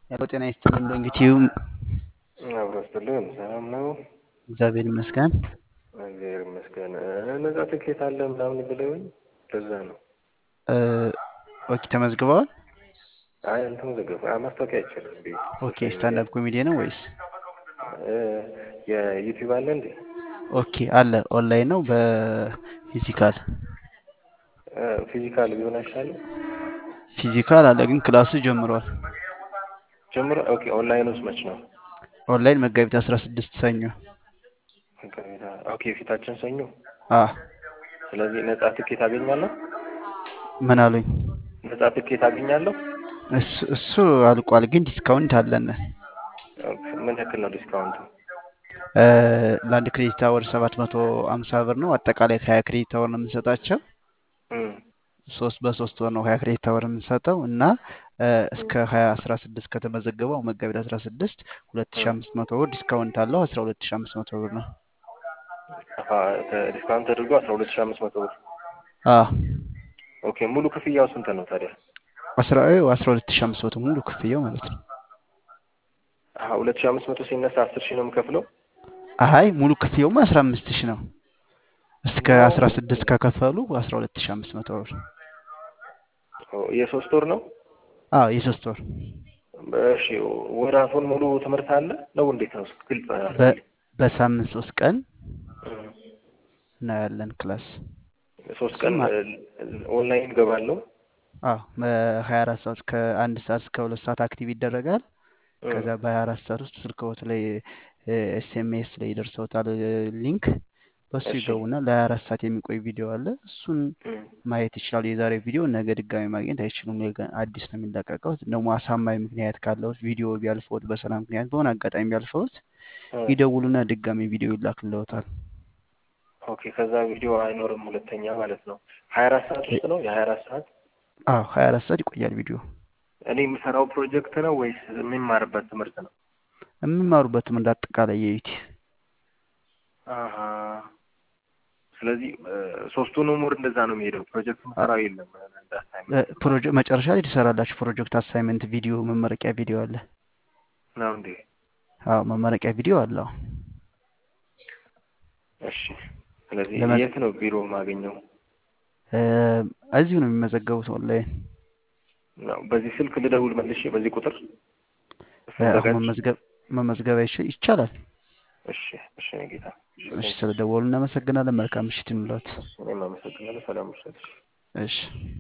ሄሎ ጤና ይስጥልን። እንግዲህ አብሮ ስትልን ሰላም ነው። እግዚአብሔር ይመስገን። እግዚአብሔር ይመስገን። ነጻ ትኬት አለ ምናምን ብለውኝ ለዛ ነው። ኦኬ ተመዝግበዋል። አይ እንትን ዘገብ ማስታወቂያ አይችልም እንዴ? ኦኬ ስታንዳፕ ኮሜዲ ነው ወይስ? የዩቲዩብ አለ እንዴ? ኦኬ አለ። ኦንላይን ነው በፊዚካል? ፊዚካል ቢሆን አይሻልም? ፊዚካል አለ ግን ክላሱ ጀምሯል። ጀምሮ ኦኬ። ኦንላይን ውስጥ መች ነው? ኦንላይን መጋቢት 16 ሰኞ። ኦኬ ፊታችን ሰኞ። አ ስለዚህ ነጻ ትኬት አገኛለሁ? ምን አሉኝ? ነጻ ትኬት አገኛለሁ? እሱ እሱ አልቋል፣ ግን ዲስካውንት አለን። ምን ያክል ነው ዲስካውንቱ? ለአንድ ክሬዲት አወር 750 ብር ነው። አጠቃላይ ከሀያ ክሬዲት አወር ነው የምንሰጣቸው። ሶስት በሶስት ወር ነው ሀያ ክሬዲት አወር የምንሰጠው እና እስከ ሀያ አስራ ስድስት ከተመዘገበው መጋቢት አስራ ስድስት ሁለት ሺ አምስት መቶ ብር ዲስካውንት አለው። አስራ ሁለት ሺ አምስት መቶ ብር ነው። ዲስካውንት ተደርጎ አስራ ሁለት ሺ አምስት መቶ ብር። አዎ ኦኬ ሙሉ ክፍያው ስንት ነው ታዲያ? አስራ አስራ ሁለት ሺ አምስት መቶ ሙሉ ክፍያው ማለት ነው። ሁለት ሺ አምስት መቶ ሲነሳ አስር ሺህ ነው የምከፍለው? አይ ሙሉ ክፍያውማ አስራ አምስት ሺ ነው። እስከ አስራ ስድስት ከከፈሉ አስራ ሁለት ሺ አምስት መቶ ብር። የሶስት ወር ነው? አዎ የሶስት ወር። እሺ ወራቱን ሙሉ ትምህርት አለ ነው እንዴት ነው? ግልጽ በሳምንት ሶስት ቀን ነው ያለን ክላስ። ሶስት ቀን ኦንላይን ገባለሁ። አዎ በሀያ አራት ሰዓት ከአንድ ሰዓት እስከ ሁለት ሰዓት አክቲቭ ይደረጋል። ከዛ በሀያ አራት ሰዓት ውስጥ ስልክዎት ላይ ኤስኤምኤስ ላይ ይደርሰውታል ሊንክ በሱ ይገቡና ለሀያ አራት ሰዓት የሚቆይ ቪዲዮ አለ። እሱን ማየት ይችላሉ። የዛሬ ቪዲዮ ነገ ድጋሚ ማግኘት አይችሉም። አዲስ ነው የሚለቀቀው። ደግሞ አሳማኝ ምክንያት ካለው ቪዲዮ ቢያልፈውት በሰላም ምክንያት በሆነ አጋጣሚ ቢያልፈውት ይደውሉና ድጋሚ ቪዲዮ ይላክልዎታል። ኦኬ ከዛ ቪዲዮ አይኖርም ሁለተኛ ማለት ነው። ሀያ አራት ሰዓት ውስጥ ነው የሀያ አራት ሰዓት? አዎ ሀያ አራት ሰዓት ይቆያል ቪዲዮ። እኔ የምሰራው ፕሮጀክት ነው ወይስ የሚማርበት ትምህርት ነው? የሚማሩበት ትምህርት አጠቃላይ የዩቲ ስለዚህ ሶስቱንም ወር እንደዛ ነው የሚሄደው። ፕሮጀክት መሰራው የለም። ፕሮጀክት መጨረሻ ላይ ትሰራላችሁ። ፕሮጀክት አሳይመንት ቪዲዮ፣ መመረቂያ ቪዲዮ አለ ነው እንዴ? አዎ መመረቂያ ቪዲዮ አለው። እሺ ስለዚህ የት ነው ቢሮ የማገኘው? እዚሁ ነው የሚመዘገቡት ኦንላይን። በዚህ ስልክ ልደውል መልሼ በዚህ ቁጥር መመዝገብ መመዝገብ ይቻላል። እሺ እሺ ጌታ እሺ ስለደወሉ እናመሰግናለን። መልካም ምሽት ይኑላት። እኔም አመሰግናለሁ። ሰላም ምሽት። እሺ